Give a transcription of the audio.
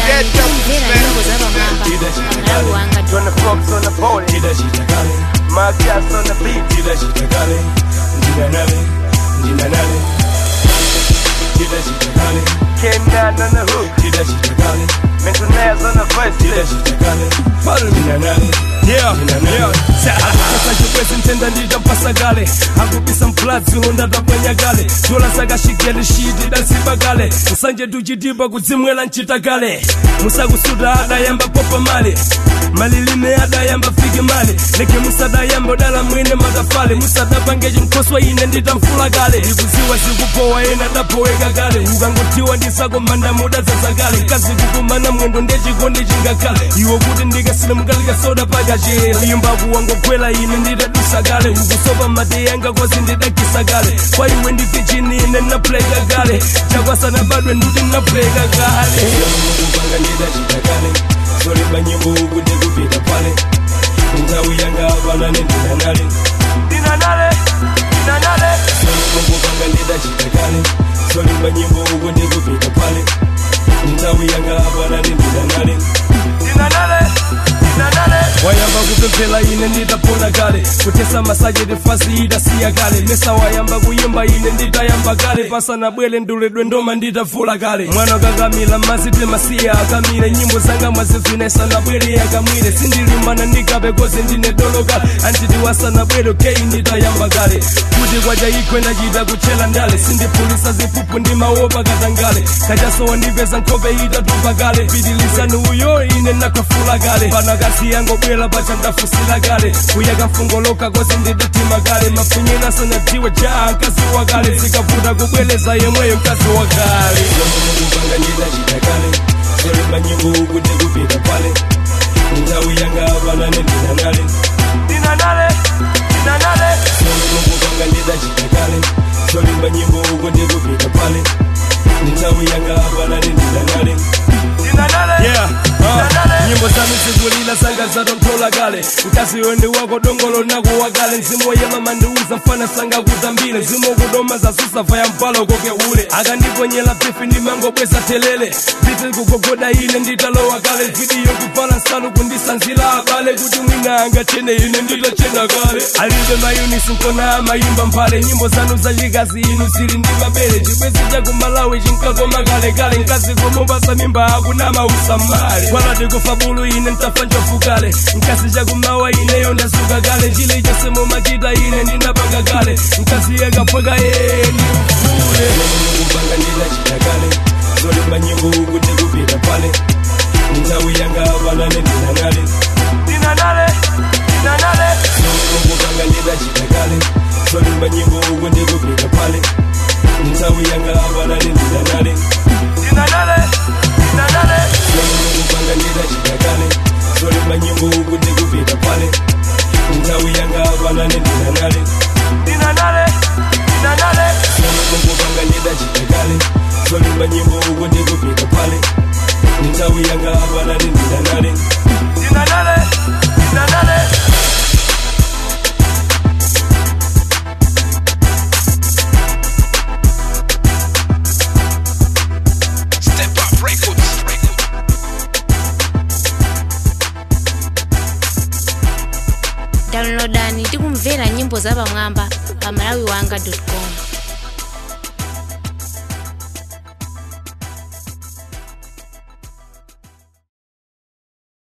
downloadani tikumvera nyimbo zapamwamba pamalawi wanga Turn the folks on the pole. My cats on the beat. Ken down on the hook. Mental nails on the verse. Yeah, yeah. Sasa chikwezi ntenda ndita mpasagale akupisa mpladzi undatapwanyagale tola sakashikele shiti dasibagale nsanje tuchitimba kudzimwela mchitagale musakusuta adayamba popa male malilime adayamba fike male leke musadayamba udala mwine matafale musadapange chinkoswa ine nditamfula kale ikuziwa zikupowa ena dapoweka kale ukangotiwa ndisakomanda mudadzadzakale kazi kukumana mwendo ndechikondi chingakale iwo kuti ndikasile mukalika soda pakachera uyimba kuwangogwela ine nditadusa kale ukusopa mate yanga kozi ndidakisa kale kwa iwe ndife chini ine napleka kale chakwasana badwe nduti napleka kale kupanga ndidachita kale solemba nyimbo kuti kupita pale nthawi yanga apana nendinanale Dinanale. Dinanale. kupanga ndidachita kale solemba nyimbo kuti kupita pale nthawi yanga apana nendinanale Dinanale. Dinanale. wayamba kupemphera ine nditapona kale kutesa masajeti fasi idasiya kale mesa wayamba kuyimba ine nditayamba kale pasanabwere nduledwe ndoma nditavula kale mwana kakamila mazite masiya akamile nyimbo zanga mwazivina isanabwere yakamwire sindilimbana ndikape kozi ndine dolo kale antiti wasanabwere kei nditayamba kale kuti kwacha ikwe ndachita kuchela ndale sindipulisa zipupu ndimaopa katangale kachasowa ndipeza nkhope itatupa kale pitilizani uyo ine nakafula kale pana kasi yangobwera pacha ndafusila kale kuyaka mfungoloka kozi ndidatima kale mafunyena sanadziwe ja mkazi wa kale zikavuta kubweleza yemweyo mkazi wa kale kupanga ndidachita kale solemba nyimbo kuti kupita pale nthawi yanga apana nendinanale Dinanale. Dinanale. kupanga ndidachita kale solemba nyimbo kuti kupita pale nthawi yanga apana nendinanale Dinanale. Yeah, uh, nyimbo zanu zigulila sanga zatonthola kale mkazi wendi wako dongolo nako wakale mzimu woyema mandiuza mfana sanga kutambile mzimu wokudoma zasusafa ya mpalo koke ule akandiponyela pifi ndimangobweza telele viti kugogoda ine nditalowa kale vidiyo kuvala nsalu kundisanzila abale kuti mwina angachene ine nditachena kale alibe mayunisi nkona amayimba mphale nyimbo zanu zachikazi inu zili ndi mabele chibwezi chakumalawi chinkakoma kalekale mkazi komupasa mimba akunama usamale kwalati kufa bulu ine ntafa njofukale mkazi chakumawa ineyo ndasuka kale chile chose mumachita ine ndinapanga kale mkazi yekapweka yeye ndimfule kupanga ndidachita kale zolemba nyimbo kuti kupita pale nthawi yanga apana nendinanale Dinanale. Dinanale. kupanga ndidachita kale zolemba nyimbo kuti kupita pale nthawi yanga apana nendinanale Dinanale. Dinanale. kupanga ndidachita kale zolemba nyimbo kuti kupita pale nthawi yanga apana nendinanale Dinanale. Dinanale. kupanga ndidachita kale zolemba nyimbo kuti kupita pale nthawi yanga apana nendinanale Dinanale. Dinanale. Step Up Records. downloadani tikumvera nyimbo zapamwamba pamalawi wanga com